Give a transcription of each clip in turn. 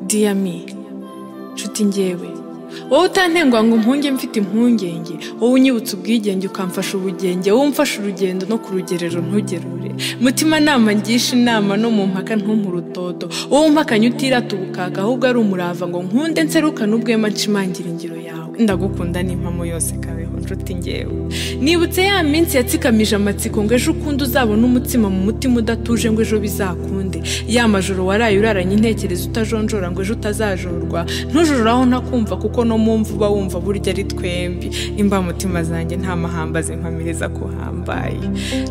dear me nshuti ngewe wowe utantenguha ngo mpunge mfite impungenge wowe unyibutsa ubwigenge ukamfasha ubugenge wowe umfasha urugendo no ku rugerero ntugerure mutima nama ngisha inama no mu mpaka ntumpe urutodo wowe umpakanye utirata ubukaka ahubwo ari umurava ngo nkunde nserukane ubwema nshimangira ingiro yawe ndagukunda n'impamo yose kabeho nshuti ngewe nibutse ya minsi yatsikamije amatsiko ngo ejo ukundi uzabona umutsima mu mutima udatuje ngo ejo bizakunde ya majoro waraye uraranye intekerezo utajonjora ngo ejo utazajorwa ntujuraho ntakumva kuko no mu mva uba wumva burya ari twembi imbamutima zanjye nta mahamba zinkomereza ko hambaye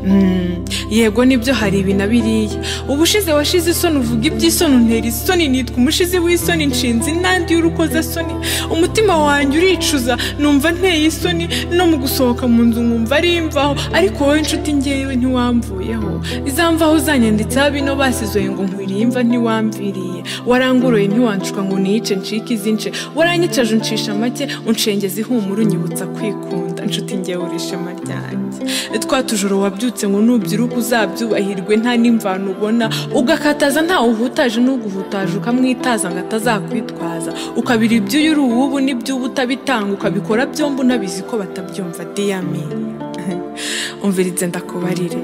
Mm, yego nibyo hari ibi na biriya ubushize washize isoni uvuga iby'isoni untera isoni nitwa umushizi w'isoni nshinzi n'andi y'urukozasoni umutima wanjye uricuza numva nteye isoni no mu gusohoka mu nzu nkumva ari imvaho ariko wowe inshuti ngewe ntiwamvuyeho izamvaho uzanyanditseho bino basizoye ngo nkwiriye imva ntiwamviriye waranguruye ntiwanshuka ngo niyice ncike izince waranyicaje uncisha make unshengeza ihumura unyibutsa kwikunda nshuti ngewe uri ishema ryanjye twa tujoro wabyutse ngo nubyiruka uzabyubahirwe nta n'imvano ubona ugakataza ntawe uhutaje n'uguhutaje ukamwitaza ngo atazakwitwaza ukabira iby'uyu uri uwubu n'iby'ubu utabitanga ukabikora byombi unabizi ko batabyumva diyami umvirize ndakubarire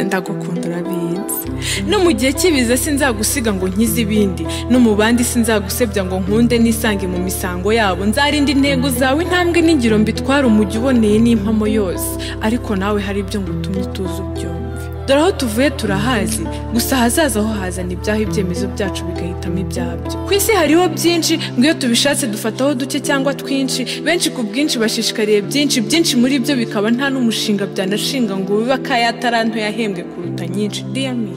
ndagukunda urabizi no mu gihe cy'ibiza sinzagusiga ngo nkize ibindi no mu bandi sinzagusebya ngo nkunde nisange mu misango yabo nzarinda intego zawe intambwe n'ingiro mbitwara umujyi uboneye n'impamo yose ariko nawe hari ibyo ngutumye utuzi ubyumve dore aho tuvuye turahazi gusa ahazaza ho hazana ibyaha ibyemezo byacu bigahitamo ibyabyo ku isi hariho byinshi ngo iyo tubishatse dufataho duke cyangwa twinshi benshi ku bwinshi bashishikariye byinshi byinshi muri byo bikaba nta n'umushinga byanashinga ngo bibe akayataranto yahembwe kuruta nyinshi diyami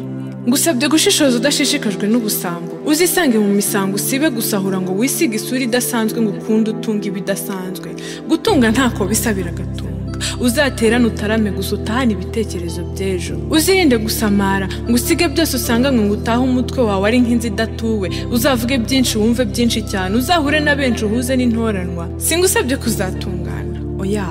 ngusabye gushishoza udashishikajwe n'ubusambo uzisange mu misango usibe gusahura ngo wisige isura idasanzwe ngo ukunde utunga ibidasanzwe gutunga ntako bisa biragatunga uzaterane utarame gusa utahane ibitekerezo by'ejo uzirinde gusamara ngo usige byose usanga ngo utahe umutwe wawe ari nk'inzu idatuwe uzavuge byinshi wumve byinshi cyane uzahure na benshi uhuze n'intoranwa singusabye kuzatungana oya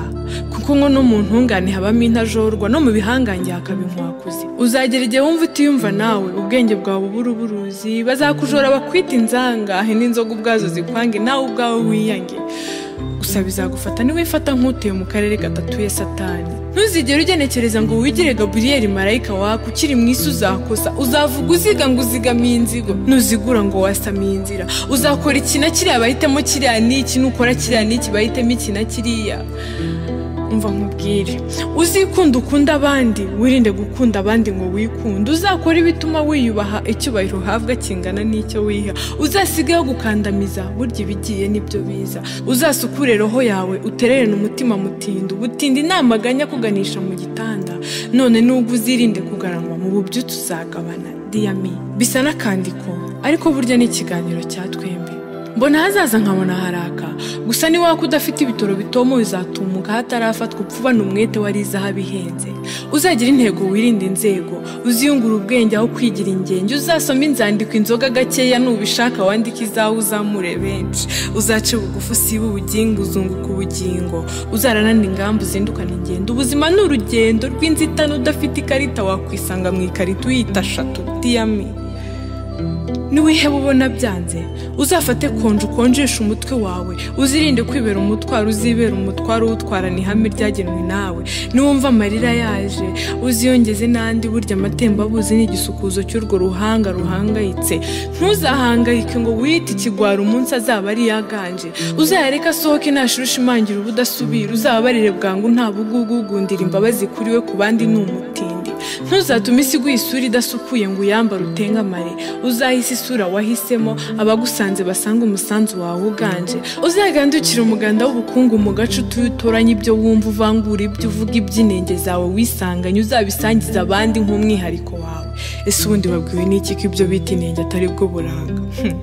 kuko ngo no mu ntungane habamo intajorwa no mu bihangange hakaba inkwakuzi uzagera igihe wumva utiyumva nawe ubwenge bwawe ubura uburuzi bazakujora bakwita inzangahe n'inzoga ubwazo zikwange nawe ubwawe wiyange gusa bizagufata niwifata nk'utuye mu karere gadatuye satani ntuzigere ugenekereza ngo wigire gaburiyeri marayika wako ukiri mu isi uzakosa uzavuga uziga ngo uzigamiye inzigo ntuzigura ngo wasamiye inzira uzakora iki na kiriya bahitamo kiriya n'iki nukora kiriya n'iki bahitemo iki na kiriya umva nkubwire uzikunda ukunda abandi wirinde gukunda abandi ngo wikunde uzakora ibituma wiyubaha icyubahiro uhabwa kingana n'icyo wiha uzasigaho gukandamiza burya ibigiye nibyo biza uzasukure roho yawe utererane umutima mutindi ubutindi namaganya kuganisha mu gitanda none nubwo uzirinde kugaranwa mu bubyutse uzagabana diyami bisa n'akandiko ariko burya ni ikiganiro cya twembi mbona hazaza nkabona haraka gusa niwaka udafite ibitoro bitoma bizatumuka hatarafatwa upfuba n'umwete wari izahabu ihenze uzagira intego wirinde inzego uziyungura ubwenge aho kwigira ingenge uzasoma inzandiko inzoga gakeya nubishaka wandike izawe uzamure benshi uzaca bugufi usiba ubugingo uzunguka ubugingo uzaranana ingamba uzindukana ingendo ubuzima ni urugendo rw'inzitane udafite ikarita wakwisanga mu ikarita uyita shatu diyami niwiheba ubona byanze uzafate konje ukonjesha umutwe wawe uzirinde kwibera umutwaro uzibera umutwaro uwutwarana ihame ryagenwe nawe niwumva amarira yaje uziyongeze n'andi burya amatembabuzi ni igisukuzo cy'urwo ruhanga ruhangayitse ntuzahangayike ngo wite ikigwara umunsi azaba ari yaganje uzayareka asohoke ntashira ushimangira ubudasubira uzababarire bwangu nta bugugugundira imbabazi kuri we ku bandi ni umutindi ntuzatume isi iguha isura idasukuye ngo uyambare utengamare uzahise isura wahisemo abagusanze basanga umusanzu wawe uganje uzagandukire umuganda w'ubukungu mu gace utuye utoranye ibyo wumva uvangura ibyo uvuga iby'inenge zawe wisanganye uzabisangiza abandi nk'umwihariko wawe ese ubundi babwiwe n'iki ko ibyo bita inenge atari bwo buranga Hmm.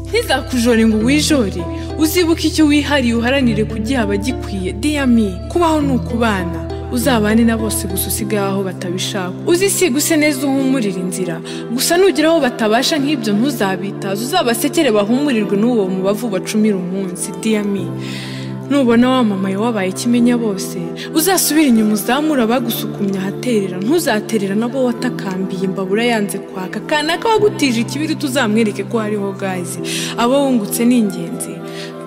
ntizakujore ngo wijore uzibuke icyo wihariye uharanire kugiha abagikwiye diyami kubaho ni ukubana uzabane na bose gusa usigaye aho batabishaka uzisiga use neza uhumurira inzira gusa nugera aho batabasha nk'ibyo ntuzabitaze uzabasekere bahumurirwe n'uwo mubavu bacumira umunsi diyami nubona wamamaye wabaye ikimenya bose uzasubire inyuma uzamura abagusukumye ahaterera ntuzaterera nabo watakambiye imbabura yanze kwaka kanaka wagutije ikibiri tuzamwereke ko hariho gaze abo wungutse ni ingenzi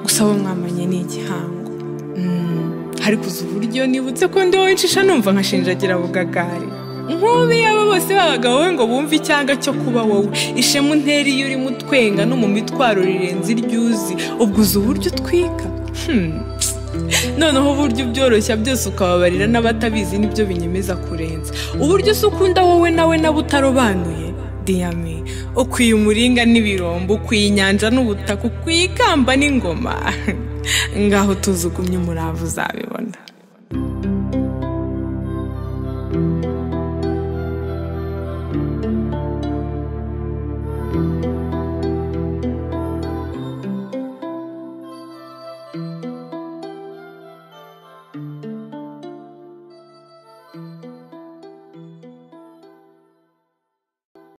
gusa abo mwamanye ni igihango Mm, hari kuza uburyo nibutse ko ndi wencisha numva nkashinjagira bugagari nk'ubi abo bose b'abagabo we ngo bumve icyanga cyo kuba wowe ishema untera iyo urimo utwenga no mu mitwaro rirenze iryuzi ubwo uzi uburyo utwika Hmm. noneho uburyo ubyoroshya byose ukababarira n'abatabizi nibyo binyemeza kurenza uburyo se ukunda wowe nawe nabo utarobanuye diyami ukwiye umuringa n'ibirombo ukwiye inyanja n'ubutaka ukwiye ikamba n'ingoma ngaho tuzugumye umurava uzabibona